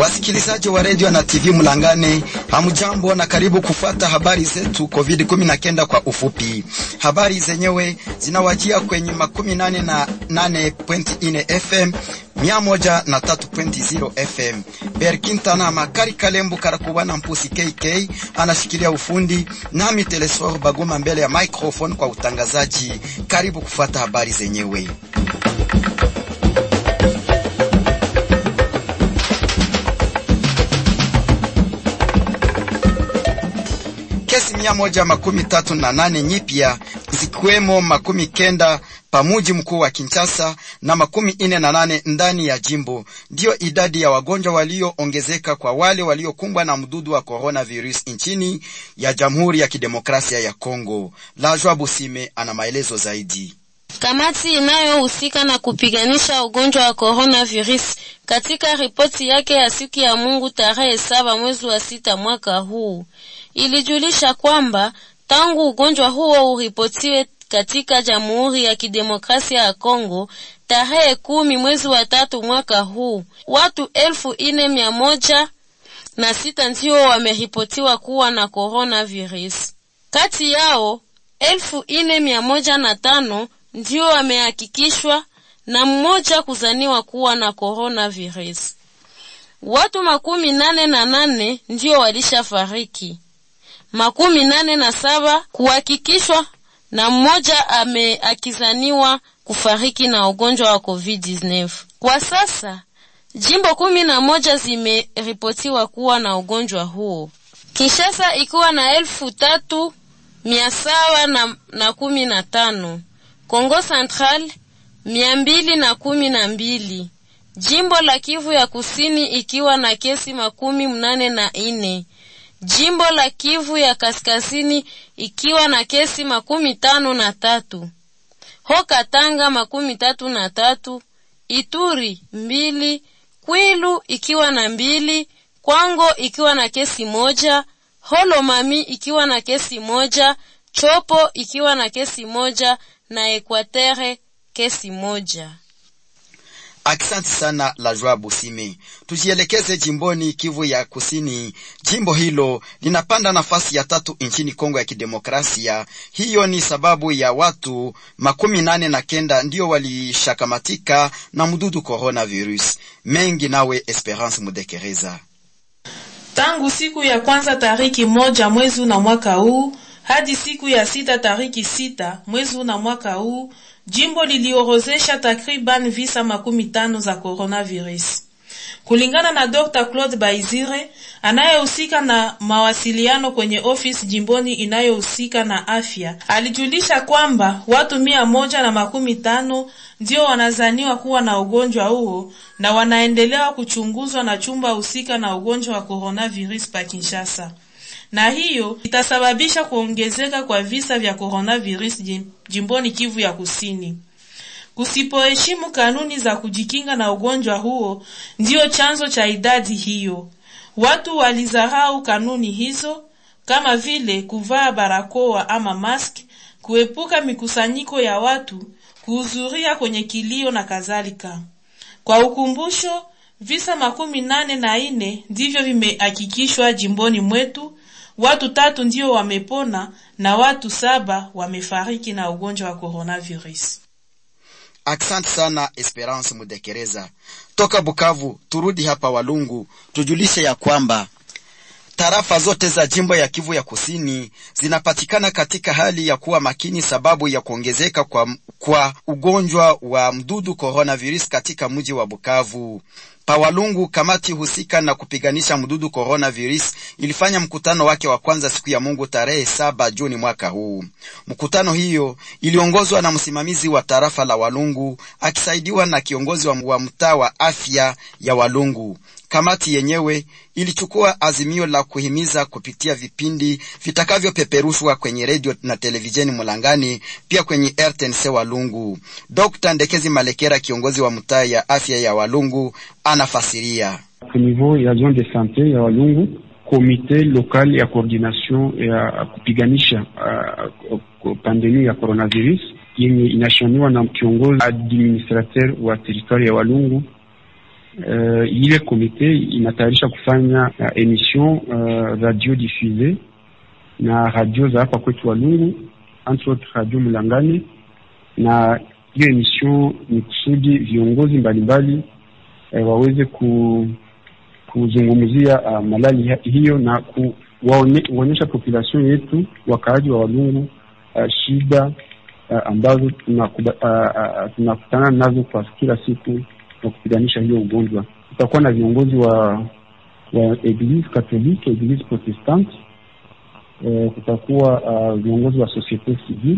Wasikilizaji wa redio na TV Mlangane, hamjambo na karibu kufuata habari zetu COVID-19 kwa ufupi. Habari zenyewe zinawajia kwenye makumi nane na nane point ine FM mia moja na tatu point zero FM. Berkintana Makari Kalembu Karakubana Mpusi KK anashikilia ufundi, nami Telesfor Baguma mbele ya microphone kwa utangazaji. Karibu kufuata habari zenyewe. Kesi mia moja makumi tatu na nane nyipya zikiwemo makumi kenda pamuji mkuu wa Kinshasa na makumi ine na nane ndani ya jimbo. Ndiyo idadi ya wagonjwa walioongezeka kwa wale waliokumbwa na mdudu wa coronavirus nchini ya Jamhuri ya Kidemokrasia ya Kongo. Lajwa Busime ana maelezo zaidi. Kamati inayohusika na kupiganisha ugonjwa wa coronavirus katika ripoti yake ya siku ya Mungu tarehe saba mwezi wa sita mwaka huu ilijulisha kwamba tangu ugonjwa huo uripotiwe katika Jamhuri ya Kidemokrasia ya Kongo tarehe kumi mwezi wa tatu mwaka huu, watu elfu ine mia moja na sita ndio wameripotiwa kuwa na coronavirus. Kati yao elfu ine mia moja na tano ndio wamehakikishwa na mmoja kuzaniwa kuwa na coronavirus. Watu makumi nane na nane ndio walishafariki, makumi nane na saba kuhakikishwa na mmoja ameakizaniwa kufariki na ugonjwa wa COVID-19. Kwa sasa jimbo kumi na moja zimeripotiwa kuwa na ugonjwa huo, Kinshasa ikiwa na elfu tatu mia saba na, na kumi na tano Kongo Central mia mbili na kumi na mbili jimbo la Kivu ya Kusini ikiwa na kesi makumi mnane na ine jimbo la Kivu ya Kaskazini ikiwa na kesi makumi tano na tatu ho Katanga makumi tatu na tatu Ituri mbili Kwilu ikiwa na mbili Kwango ikiwa na kesi moja Holomami ikiwa na kesi moja Chopo ikiwa na kesi moja na Ekwatere kesi moja. Aksanti sana la Joa Busime. Tujielekeze jimboni Kivu ya Kusini. Jimbo hilo linapanda nafasi ya tatu nchini Kongo ya Kidemokrasia. Hiyo ni sababu ya watu makumi nane na kenda ndio walishakamatika na mdudu coronavirus. Mengi nawe Esperance Mudekereza. Tangu siku ya kwanza tariki moja mwezi na mwaka huu hadi siku ya sita tariki sita mwezi na mwaka huu jimbo liliorozesha takriban visa makumi tano za coronavirus. Kulingana na Dr. Claude Baizire anayehusika na mawasiliano kwenye ofisi jimboni inayohusika na afya, alijulisha kwamba watu mia moja na makumi tano ndio wanazaniwa kuwa na ugonjwa huo na wanaendelea kuchunguzwa na chumba husika na ugonjwa wa coronavirus pa Kinshasa na hiyo itasababisha kuongezeka kwa visa vya coronavirus jimboni Kivu ya Kusini. Kusipoheshimu kanuni za kujikinga na ugonjwa huo ndiyo chanzo cha idadi hiyo. Watu walizarau kanuni hizo kama vile kuvaa barakoa ama mask, kuepuka mikusanyiko ya watu, kuhudhuria kwenye kilio na kadhalika. Kwa ukumbusho, visa makumi nane na ine ndivyo vimehakikishwa jimboni mwetu watu tatu ndio wamepona na watu saba wamefariki na ugonjwa wa coronavirus. Asante sana Esperance Mudekereza toka Bukavu. Turudi hapa Walungu, tujulishe ya kwamba tarafa zote za jimbo ya Kivu ya Kusini zinapatikana katika hali ya kuwa makini sababu ya kuongezeka kwa, kwa ugonjwa wa mdudu coronavirus katika mji wa Bukavu. Pawalungu, kamati husika na kupiganisha mdudu coronavirus ilifanya mkutano wake wa kwanza siku ya Mungu tarehe saba Juni mwaka huu. Mkutano hiyo iliongozwa na msimamizi wa tarafa la Walungu akisaidiwa na kiongozi wa, wa mtaa wa afya ya Walungu. Kamati yenyewe ilichukua azimio la kuhimiza kupitia vipindi vitakavyopeperushwa kwenye redio na televisheni Mulangani, pia kwenye RTNC Walungu. Dr. Ndekezi Malekera, kiongozi wa mtaa ya afya ya Walungu, anafasiria. Ku niveau ya zone de sante ya Walungu, komite lokal ya coordination ya kupiganisha uh, pandemi ya coronavirus yenye inashaniwa na kiongozi administrateur wa teritwari ya Walungu uh, ile komite inatayarisha kufanya uh, emission uh, radio diffuse na radio za hapa kwetu Walungu, entre autres radio Mlangani, na hiyo emission ni kusudi viongozi mbalimbali uh, waweze ku, kuzungumzia uh, malali hiyo na kuwaonyesha population yetu wakaaji wa Walungu uh, shida uh, ambazo tunakutana uh, uh, tuna nazo kwa kila siku na kupiganisha hiyo ugonjwa. Tutakuwa na viongozi wa wa Eglise Catholique, Eglise Protestante, uh, kutakuwa uh, viongozi wa societe civile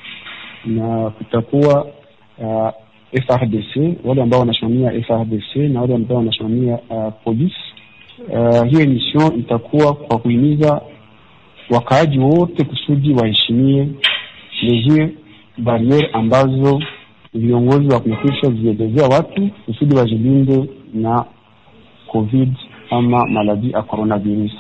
na kutakuwa uh, FRDC, wale ambao wanasimamia FRDC na wale ambao wanasimamia uh, polisi. Uh, hiyo emission itakuwa kwa kuhimiza wakaaji wote kusudi waheshimie mesure barriere ambazo viongozi wa kumekwisha zielezea watu kusudi wajilinde na covid ama maladi ya coronavirus.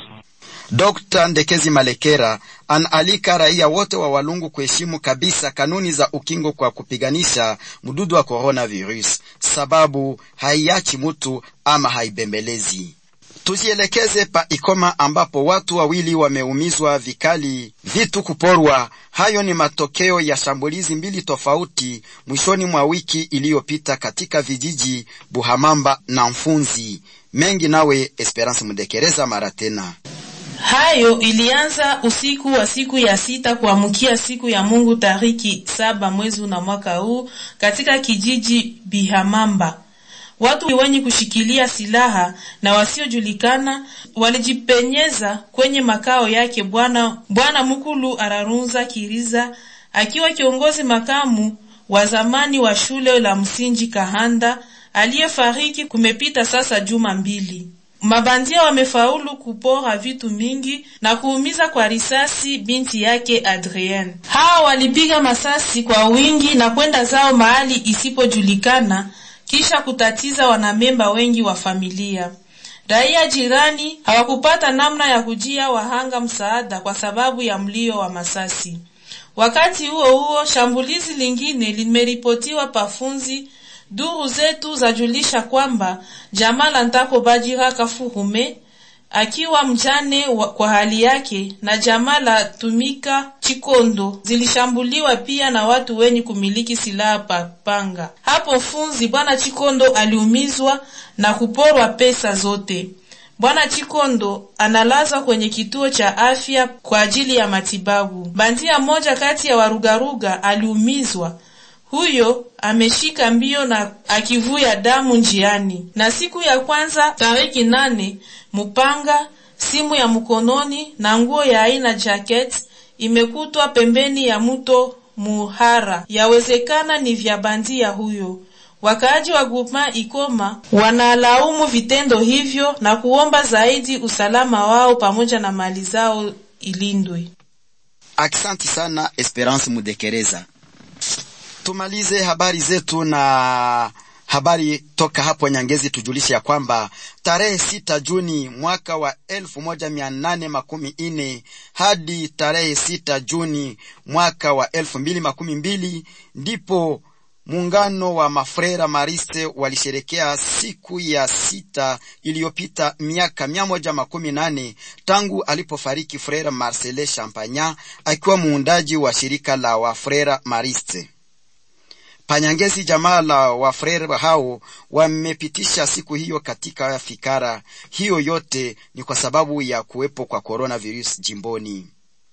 Dr. Ndekezi Malekera anaalika raia wote wa Walungu kuheshimu kabisa kanuni za ukingo kwa kupiganisha mdudu wa coronavirus, sababu haiachi mtu ama haibembelezi. Tujielekeze pa Ikoma ambapo watu wawili wameumizwa vikali, vitu kuporwa. Hayo ni matokeo ya shambulizi mbili tofauti mwishoni mwa wiki iliyopita katika vijiji Buhamamba na Mfunzi. Mengi nawe Esperance Mudekereza mara tena. Hayo ilianza usiku wa siku ya sita kuamkia siku ya Mungu tariki saba mwezi na mwaka huu katika kijiji Bihamamba. Watu wenye kushikilia silaha na wasiojulikana walijipenyeza kwenye makao yake bwana bwana Mukulu Ararunza Kiriza akiwa kiongozi makamu wa zamani wa shule la msingi Kahanda aliyefariki kumepita sasa juma mbili. Mabandia wamefaulu kupora vitu mingi na kuumiza kwa risasi binti yake Adrienne. Hawa walipiga masasi kwa wingi na kwenda zao mahali isipojulikana kisha kutatiza wanamemba wengi wa familia. Raia jirani hawakupata namna ya kujia wahanga msaada kwa sababu ya mlio wa masasi. Wakati huo huo, shambulizi lingine limeripotiwa Pafunzi. Duru zetu zajulisha kwamba jamaa la Ntako Bajira Kafuhume akiwa mjane wa, kwa hali yake na jamaa la Tumika Chikondo zilishambuliwa pia na watu wenye kumiliki silaha papanga. Hapo Funzi, bwana Chikondo aliumizwa na kuporwa pesa zote. Bwana Chikondo analazwa kwenye kituo cha afya kwa ajili ya matibabu. Bandia mmoja kati ya warugaruga aliumizwa huyo ameshika mbio na akivuya damu njiani. Na siku ya kwanza tariki nane, mupanga, simu ya mkononi na nguo ya aina jacket imekutwa pembeni ya mto Muhara. Yawezekana ni vya bandia huyo. Wakaaji wa groupement Ikoma wanalaumu vitendo hivyo na kuomba zaidi usalama wao pamoja na mali zao ilindwe. Aksanti sana Esperance Mudekereza. Tumalize habari zetu na habari toka hapo Nyangezi. Tujulishe ya kwamba tarehe sita Juni mwaka wa elfu moja mia nane makumi ine hadi tarehe sita Juni mwaka wa elfu mbili makumi mbili ndipo muungano wa mafrera Mariste walisherekea siku ya sita iliyopita miaka mia moja makumi nane tangu alipofariki frera Marcele Champagna akiwa muundaji wa shirika la wafrera Mariste. Panyangezi, jamaa la wafrere hao wamepitisha siku hiyo katika fikara hiyo. Yote ni kwa sababu ya kuwepo kwa coronavirus jimboni.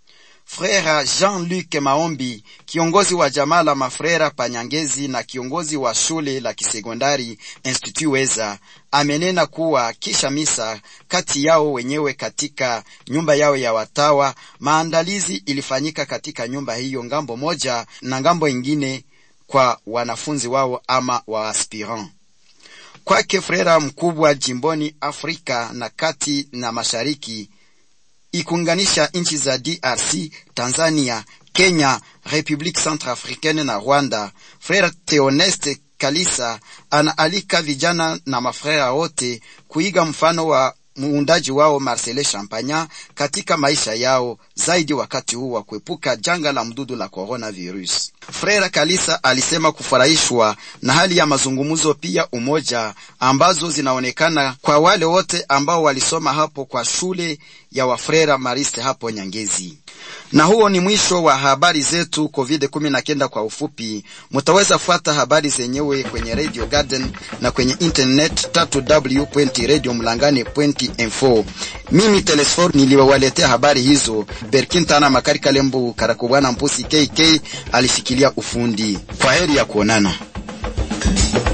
Frera Jean-Luc Maombi, kiongozi wa jamaa la mafrera Panyangezi na kiongozi wa shule la kisekondari Institut Weza, amenena kuwa kisha misa kati yao wenyewe katika nyumba yao ya watawa, maandalizi ilifanyika katika nyumba hiyo ngambo moja na ngambo ingine kwa wanafunzi wao ama wa aspirant. Kwake frera mkubwa jimboni Afrika na kati na mashariki ikunganisha nchi za DRC, Tanzania, Kenya, Republique Centrafricaine na Rwanda. Frere Theoneste Kalisa anaalika vijana na mafrera wote kuiga mfano wa muundaji wao Marcele Champagna katika maisha yao zaidi wakati huu wa kuepuka janga la mdudu la coronavirus. Frere Kalisa alisema kufurahishwa na hali ya mazungumzo pia umoja ambazo zinaonekana kwa wale wote ambao walisoma hapo kwa shule ya Wafrera Mariste hapo Nyangezi. Na huo ni mwisho wa habari zetu COVID-19 kwa ufupi. Mutaweza fuata habari zenyewe kwenye Radio Garden na kwenye internet www.radiomlangane.info. Mimi Telesfor niliwaletea habari hizo. Berkintana Makari Kalembu Karakubwana Mpusi KK alishikilia ufundi. Kwa heri ya kuonana.